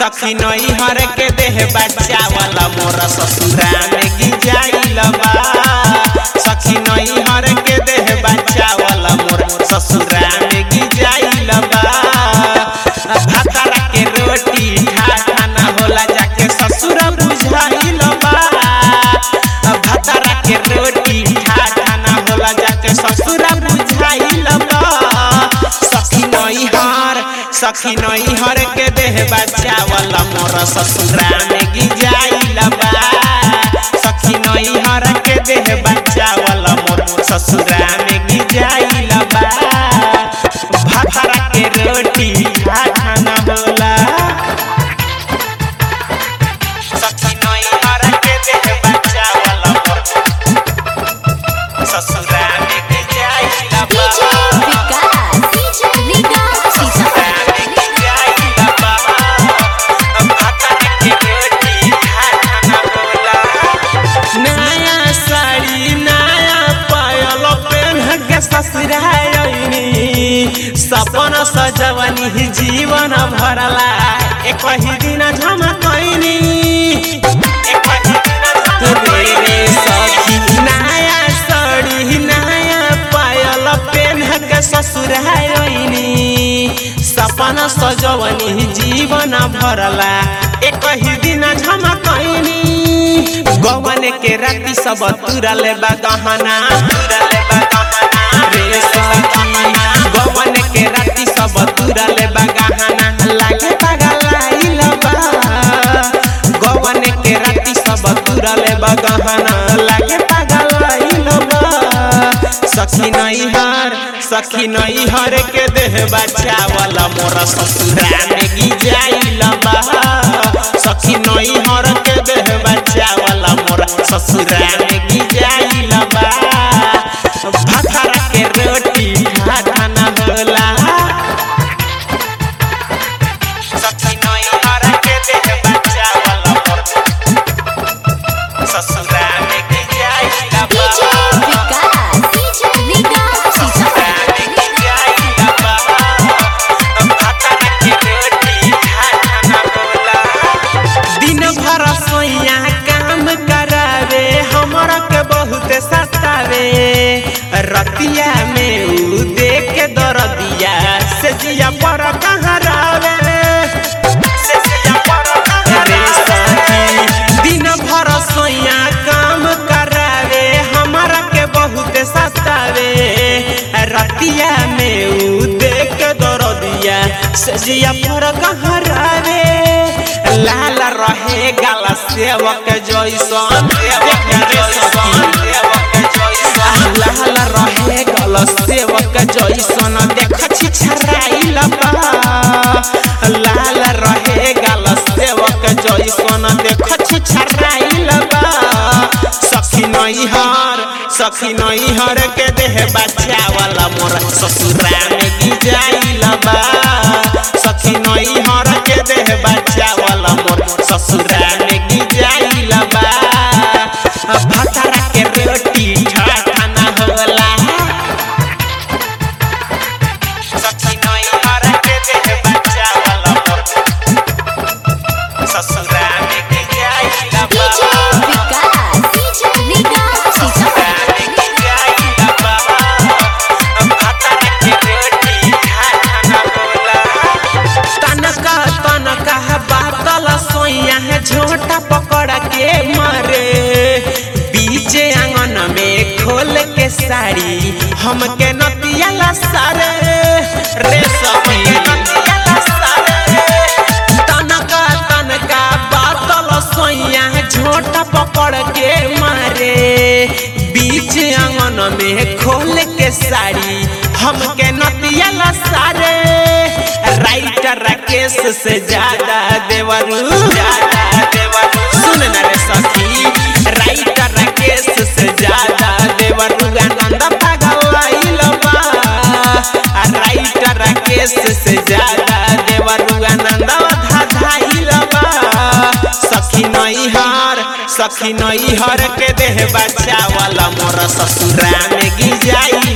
सखी नई हर के देह बच्चा वाला मोर ससुरा में गिजाइल बा सखी नई हर के देह बच्चा वाला मोर ससुरा में गिजाइल बा भातारा के रोटी ठाठा ना होला जाके ससुरा बुझाइल बा भातारा के रोटी ठाठा ना होला जाके ससुरा बुझाइल बा सखी नई हर सखी नई हर के देह बच्चा वाला मोर ससुरा में गिजाइल बा सखी नई हर के देह बच्चा वाला मोर ससुरा में गिजाइल बा भातारा के रोटी ठाठा ना होला सखी नई हर के देह बच्चा वाला मोर ससुरा में गिजाइल बा DJ Vikas, DJ Vikas, ससुरा में गिजाइल बा भातारा के रोटी ठाठा ना होला नया साड़ी नया पायल पेन के ससुरायनी सपन सजवनी जीवन भरला एक ही दिन झमकैनी एक ही दिन रे सखी नया साड़ी नया पायल पेन के ससुरायनी सपन सजवनी जीवन भरला एक ही दिन झमकैनी गवन के राती सब तुरले बा गहना तुरले बा गहना रे सखी गवन के राती सब तुरले बा गहना लागे पगलाइल बा गवन के राती सब तुरले बा गहना लागे पगलाइल बा सखी नहीं हर सखी नहीं हर के देह बच्चा वाला मोरा ससुरा में गिजाइल बा सखी नहीं हर के देह बच्चा वाला मोरा ससुरा में गिजाइल बा भातारा के रोटी भाता ना होला सखी नहीं हर के देह बच्चा वाला मोरा ससुरा में गिजाइल बा DJ Vikas, DJ Vikas, ससुरा में गिजाइल बा भातारा के रोटी भाता ना होला दिन भर सोइया काम करावे हमरा के बहुत सतावे रतिया में उ देख के दरदिया से जिया पर कहरावे से जिया पर कहरावे सखी दिन भर सोइया काम करावे हमरा के बहुत सतावे रतिया में उ देख के दरदिया से जिया पर कहरावे लाल रहे गाला सेवक जैसन लाल रहे गल सेवक जैसन देख छी छराइल बा लाल रहे गाल सेवक जैसन देख छी छराइल बा सखी नहीं हर सखी नहीं हर के देह बच्चा वाला मोर ससुरा में गिजाइल बा सखी नहीं हर के देह बच्चा वाला मोर ससुरा में गिजाइल बा भातारा के रोटी ठाठा ना होला सखी नहीं हर के देह बच्चा वाला मोर ससुरा में गिजाइल बा DJ Vikas, DJ Vikas, ससुरा में गिजाइल बा भातारा के रोटी ठाठा ना होला तनका तनका बातल सोइया है झोटा पकड़ के मारे बीचे आंगन में खोल के साड़ी हमके नतिया ला सारे रे सखी तनका तनका बातल सोइया है झोटा पकड़ के मारे बीच आंगन में खोल के साड़ी हमके नतिया ला सारे राइटर राकेश से ज्यादा देवरू ज्यादा देवरू सुन न रे सखी राइटर राकेश से ज्यादा देवरू आनंद पगलाइल बा आ राइटर राकेश से ज्यादा देवरू आनंद धाधाइल बा सखी नहीं हर सखी नहीं हर के देह बच्चा वाला मोर ससुरा में गिजाइल